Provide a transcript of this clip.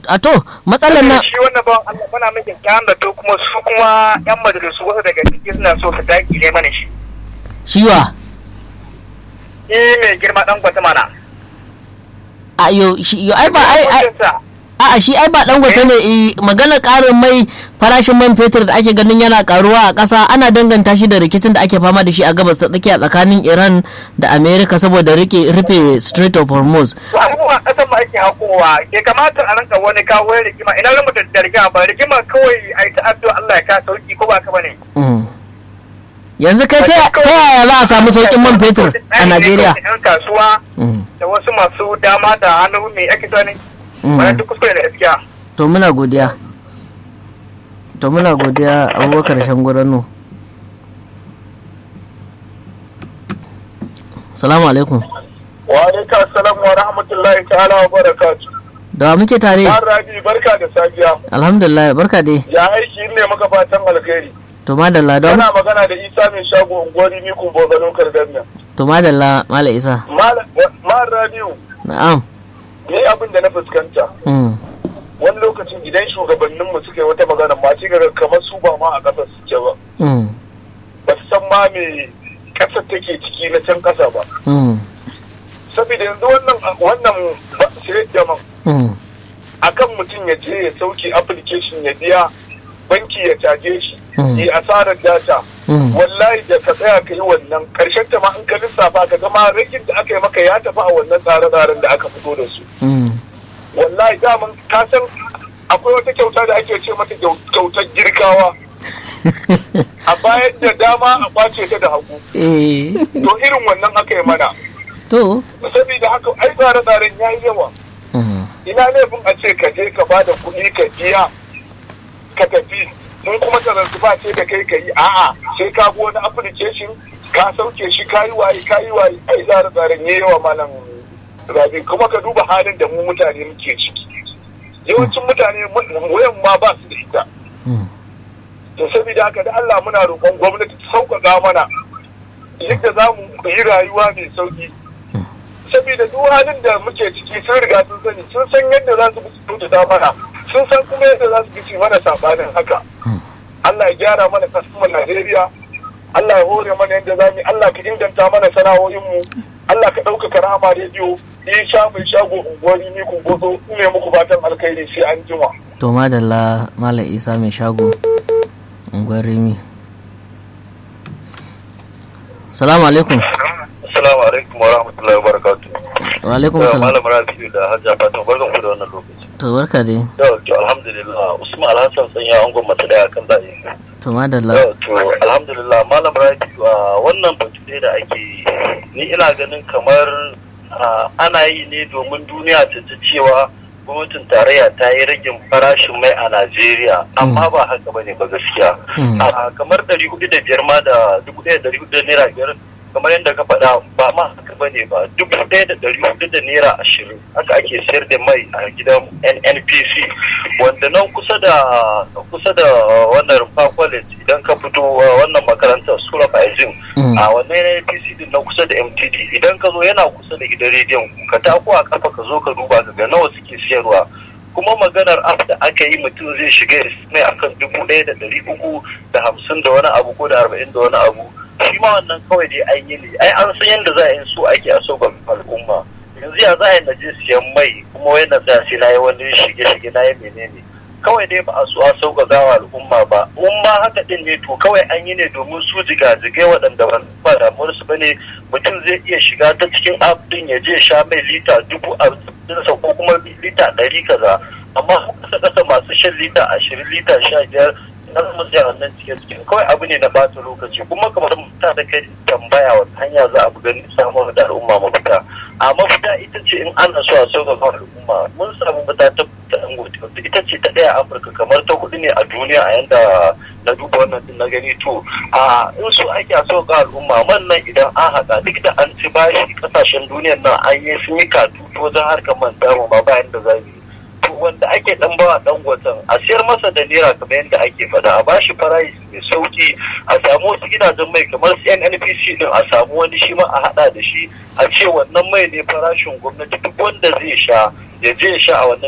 a to matsalar na shi wannan bawan Allah muna mai kyakkyawan da to kuma su kuma yan majalisu wasu daga ciki suna so su dakile mana shi shiwa eh mai girma dan gwata mana a yo shi yo ai ba ai ai Hukuncinsa, a'a shi ai ba dangote ne eh, maganar karin mai farashin man fetur da ake ganin yana karuwa a ƙasa ana danganta shi da rikicin da ake fama da shi a gabas ta tsakiya tsakanin Iran da America saboda rike rufe Strait of Hormuz to abubuwan ƙasar mu ake hakowa ke kamata a ranka wani kawo rigima ina zama da rigima ba rigima kawai a yi ta'addo Allah ya ka sauki ko ba ka bane Mm. yanzu kai ta ta yaya za a samu saukin man fetur a Najeriya yan kasuwa Mm, da wasu masu dama da hannu mai ake tani mm. wannan duk kuskure da gaskiya to muna godiya to muna godiya abubakar shangurano salamu alaikum wa alaikum assalam wa rahmatullahi ta'ala wa barakatuh da wa muke tare Har Rabi barka da safiya alhamdulillah barka dai ya aiki ne maka fatan alkhairi to madalla don Kana magana da Isa mai shago unguwari ni kun bozano kardanna. to madalla mala isa Mal Rabiu, na'am ni abin da na fuskanta. mm. Wani lokacin idan shugabanninmu suka yi wata magana ma sai ga kamar su ba ma a ƙasar suke ba. Mm. Ba su san ma me ƙasar take ciki na can ƙasa ba. Mm. Saboda yanzu wannan wannan ba sai da man Mm. akan mutum ya je ya sauke application ya biya banki ya caje shi Mm. yi asarar data Mm. wallahi da ka tsaya ka yi wannan karshen ta ma in ka lissafa ka gama rikin da aka yi maka ya tafi a wannan tsare-tsaren da aka fito da su Mm. wallahi daman ka san akwai wata kyauta da ake ce mata kyau- kyautar girkawa a bayan da dama a kwace ta da hagu eh to irin wannan aka yi mana to saboda haka ai tsare-tsaren ya yi yawa Mm. ina laifin a ce ka je ka ba da kuɗi ka biya ka tafi in kuma ba ce da kai ka yi a'a sai ka bi wani application ka sauke shi ka yi waye ka yi waye ai tsare tsaren ya yawa malam rabi kuma ka duba halin da mu mutane muke ciki yawancin mutane mu- wayan ma ba su da ita Mm. to saboda haka da Allah muna roƙon gwamnati ta sauƙaƙa mana yadda za mu yi rayuwa mai sauƙi saboda duk halin da muke ciki sun riga sun sani sun san yadda za su bi kyautata mana sun san kuma yadda za su bi su mana sabanin haka Allah ya gyara mana kasumar Najeriya Allah ya hore mana yadda za mu yi Allah ka inganta mana sana'o'inmu Allah ka ɗaukaka rahama rediyo in sha mai shago unguwari ni kun gozo ne muku fatan alkhairi sai an jima. to madalla mala isa mai shago unguwar rimi salamu alaikum Assalamu alaikum wa rahmatullahi wa barakatuh. wa alaikum salam Malam Rabi'u da Hajja Fatima barkan ku da wannan lokaci. to barka dai Yau to alhamdulillah Usman Alhassan sun ya angon mata daya kan zaɓe. to madalla Yau to alhamdulillah Malam Rabi'u a wannan batu ne da ake yi. ni ina ganin kamar ah, ana yi ne domin duniya ta ji cewa gwamnatin tarayya ta yi ragin farashin mai a Najeriya amma ba haka bane ba gaskiya. Mm. Ah, kamar ɗari hudu da biyar ma da dubu ɗaya da ɗari hudu da naira biyar kamar yadda ka faɗa ba ma haka ba ne ba dubu ɗaya da ɗari hudu da naira ashirin haka ake sayar da mai a gidan nnpc wanda nan kusa da kusa da wannan rumfa college idan ka fito uh, wannan makarantar sura faizin Mm. a wannan nnpc din na kusa da mtd idan ka zo yana kusa da gidan rediyon ka tako a kafa ka zo ka duba ka ga nawa suke siyarwa kuma maganar app da aka yi mutum zai shiga ya mai akan dubu ɗaya da ɗari uku da hamsin da wani abu ko da arba'in da wani abu shi ma wannan kawai dai an yi ne ai an san yadda za a yi so ake a so ga al'umma yanzu ya za a yi na je siyan mai kuma wai na tsaya sai na yi wani shige-shige na yi menene kawai dai ba a so a sauƙaƙa wa al'umma ba mun ma haka din ne to kawai an yi ne domin su jigajigai waɗanda ba ba damuwar su bane mutum zai iya shiga ta cikin app din ya je sha mai lita dubu a ko kuma lita ɗari kaza amma kasa kasa masu shan lita ashirin lita sha biyar na zama tsaya wannan cikin cikin kawai abu ne na bata lokaci kuma kamar mutane da kai tambaya wata hanya za a buga samun da al'umma mafita a mafita ita ce in ana so a sauƙaƙa al'umma mun samu mata ta dangote ita ce ta ɗaya afirka kamar ta hudu ne a duniya a yanda na duba wannan din na gani to a in so ake a sauƙaƙa al'umma man nan idan an haɗa duk da an ci bashi ƙasashen duniyar nan an yi sun yi katutu wajen harkar man damu ma bayan da za mu yi to wanda ake dan bawa dan gwatan a siyar masa da naira kamar yadda ake faɗa a bashi farashi mai sauki a samu wasu gidajen mai kamar su NNPC din a samu wani shi ma a hada da shi a ce wannan mai ne farashin gwamnati duk wanda zai sha ya je ya sha a wannan